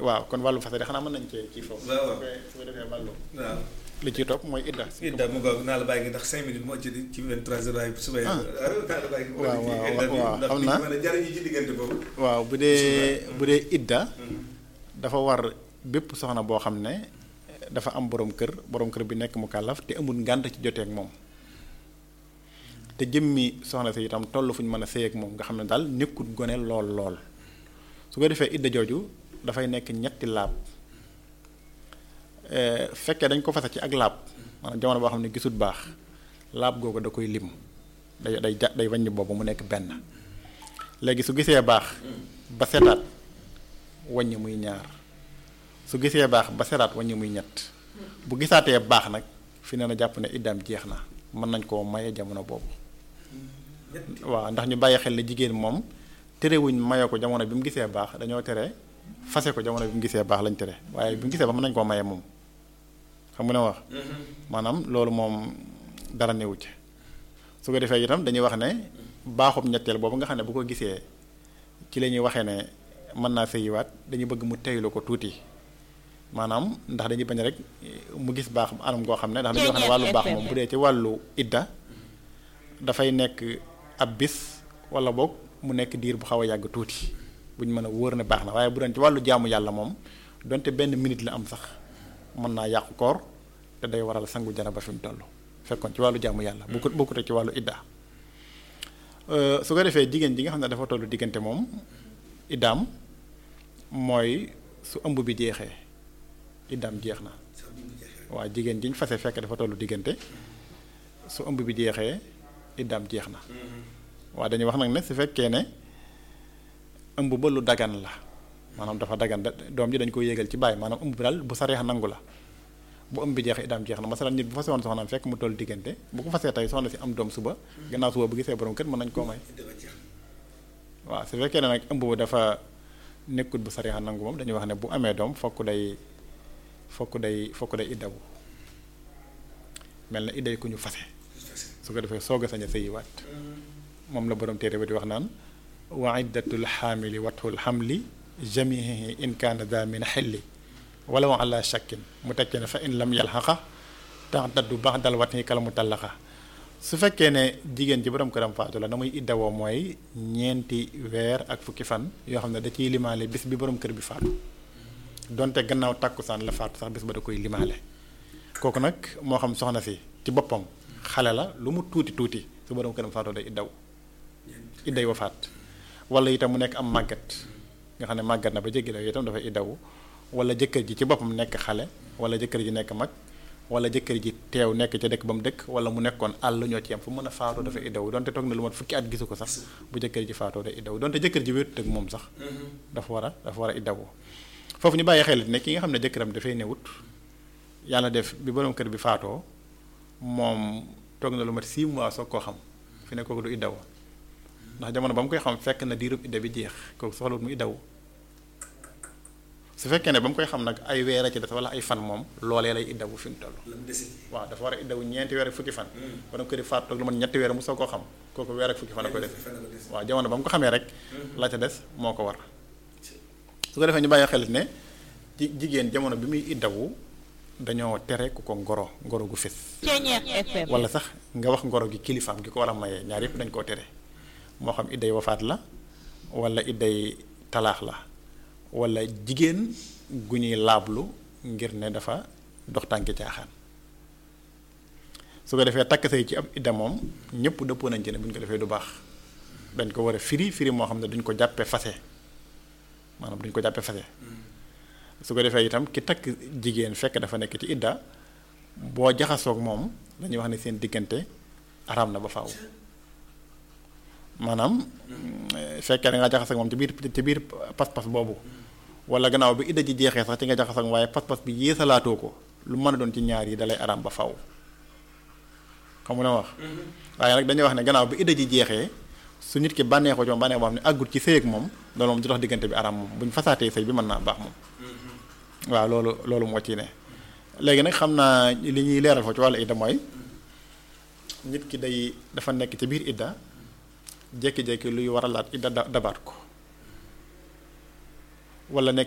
waaw kon wàllu fase de xanaa mën nañ cee kii foofu. waaw waaw. su ko su ko defee wàllu. waaw. li ciy topp mooy idda. idda mu ngoog naa la bàyyi ngi ndax cinq minutes moo ci ci 23 heures waaye suba Ah. naa la bàyyi waaw, waaw, waaw, ndax xam nit naa. ñi mën a jariñu ci diggante boobu waaw bu dee bu dee idda dafa war bépp soxna boo xam ne dafa am borom kër borom kër bi nekk mu kàllaf te amul ngànt ci jotee ak moom te jëmmi soxna si itam toll fu ñu mën a sëy ak moom nga xam ne daal nekkul gone lool lool su ko defee idda jooju dafay nekk ñetti laab Eh, fekkee dañ ko fase ci ak laab maanaam jamono boo xam ne gisul baax laab googu da koy lim day day ja day wàññi boobu mu nekk benn léegi su gisee baax ba setaat wàññi muy ñaar su gisee baax ba setaat wàññi muy ñett bu gisaatee baax nag fi ne na jàpp ne iddaam jeex na mën nañ koo maye jamono boobu waaw ndax ñu bàyyi xel ne jigéen moom terewuñ maye ko jamono bi mu gisee baax dañoo tere fase ko jamono bi mu gisee baax lañ tere waaye bi mu gisee baax mën nañ koo maye moom xam nga ne wax maanaam loolu moom dara newu ci su ko defee itam dañuy wax ne baaxub ñetteel boobu nga xam ne bu ko gisee ci la ñuy waxee ne mën naa sëyiwaat dañuy bëgg mu teylu ko tuuti maanaam ndax dañuy bañ rek mu gis baax anam goo xam ne ndax dañuy wax ne wàllu baax moom bu dee ci wàllu idda dafay nekk ab bis wala boog mu nekk diir bu xaw a yàgg tuuti bu ñu mën a wóor ne baax na waaye bu doon ci wàllu jaamu yàlla moom donte benn minute la am sax mën naa yàqu koor te day waral sangu janaba fi mu toll fekkoon ci wàllu jaamu yàlla bu ko bokkute ci wàllu idda Euh, su ko defee jigéen ji nga xam ne dafa tollu diggante moom iddaam mooy su ëmb bi jeexee iddaam jeex na waaw jigéen jiñ fase fekk dafa tollu diggante su ëmb bi jeexee iddaam jeex na waaw dañuy wax nag ne su fekkee ne ëmb ba lu dagan la maanaam dafa dagan da- doom ji dañ ko yéegal ci bàyyi maanaam ëmb bi daal bu sareex nangu la bu ëmb bi jeexee iddaam jeex na masalan nit bu fase woon soxnaam fekk mu toll diggante bu ko fasee tey soxna si am doom suba gannaaw suba bu gisee borom kër mën nañ koo may waaw su fekkee ne nag ëmb bu dafa nekkut bu sariya nangu moom dañuy wax ne bu amee doom fokk day fokk day fokk day iddawu mel na idday ku ñu fase su ko defee soog a sañ a sëyiwaat moom la borom téere ba di wax naan wa iddatul xaamili watul xamli jamihi in kaana daa min xelli wala wa ala shakkin mu tekkee ne fa in lam yalxaqa taxtaddu bax dal wat ni kala mu tallaxa su fekkee ne jigéen ji borom këram faatu la na muy iddawoo mooy ñeenti weer ak fukki fan yoo xam ne da ciy limaale bis bi borom kër bi faatu donte gannaaw tàkkusaan la faatu sax bis ba da koy limaale kooku nag moo xam soxna si ci boppam xale la lu mu tuuti tuuti su borom këram faatoo day iddaw idday wa faat wala itam mu nekk am màggat nga xam ne màggat na ba jéggi daw itam dafay iddawu wala jëkkër ji ci boppam nekk xale wala jëkkër ji nekk mag wala jëkkër ji teew nekk ca dëkk ba mu dëkk wala mu nekkoon àll ñoo ci yam fu mën a faatoo dafa iddawu donte toog na lu mat fukki at gisu ko sax bu jëkkër ji faatoo day iddawu donte jëkkër ji wéetut ak moom sax dafa war a dafa war a iddawu foofu ñu bàyyi xel ne ki nga xam ne jëkkëram dafay newut yàlla def bi borom kër bi faatoo moom toog na lu mat 6 mois soog koo xam fi ne kooku du iddawu ndax jamono ba mu koy xam fekk na diirub idda bi jeex kooku soxlawut mu iddawu su fekkee ne ba mu koy xam nag ay weer a ci des wala ay fan moom loolee lay iddawu fi mu toll waaw dafa war a iddawu ñeenti weer ak fukki fan borom kër yi faatu toog lu mat ñetti weer mu soog koo xam kooku weer ak fukki fan a koy def waaw jamono ba mu ko xamee rek la ca des moo ko war su ko defee ñu bàyyi xel ne ji jigéen jamono bi muy iddawu dañoo tere ku ko ngoro ngoro gu fés wala sax nga wax ngoro gi kilifaam gi ko war a mayee ñaar yëpp dañ koo tere moo xam idday wafaat la wala idday talaax la wala jigéen gu ñuy laablu ngir ne dafa dox tànki caaxaan su ko defee takk say ci ab idda moom ñëpp dëppoo nañ ci ne bu ñu ko defee du baax dañ ko war a firi firi moo xam ne duñ ko jàppee fase maanaam duñ ko jàppee fase su ko defee itam ki takk jigéen fekk dafa nekk ci idda boo jaxasoog moom dañuy wax ne seen diggante araam na ba faaw maanaam fekkee da nga jaxasoog moom ci biir ci biir pas-pas boobu wala gannaaw bi idda ji jeexee sax ci nga jaxasoog waaye pas-pas bi yéesalaatoo ko lu mën a doon ci ñaar yi dalay araam ba faaw xam nga wax waaye nag dañuy wax ne gannaaw bi idda ji jeexee su nit ki bànneexoo ci moom bànneex boo xam ne àggut ci sëy ak moom loolu moom du tax diggante bi araam moom bu ñu fasaatee sëy bi mën naa baax moom waaw loolu loolu moo ci ne léegi nag xam naa li ñuy leeral foofu ci wàllu idda mooy nit ki day dafa nekk ci biir idda jékki-jékki luy waralaat idda dabaat ko wala nekk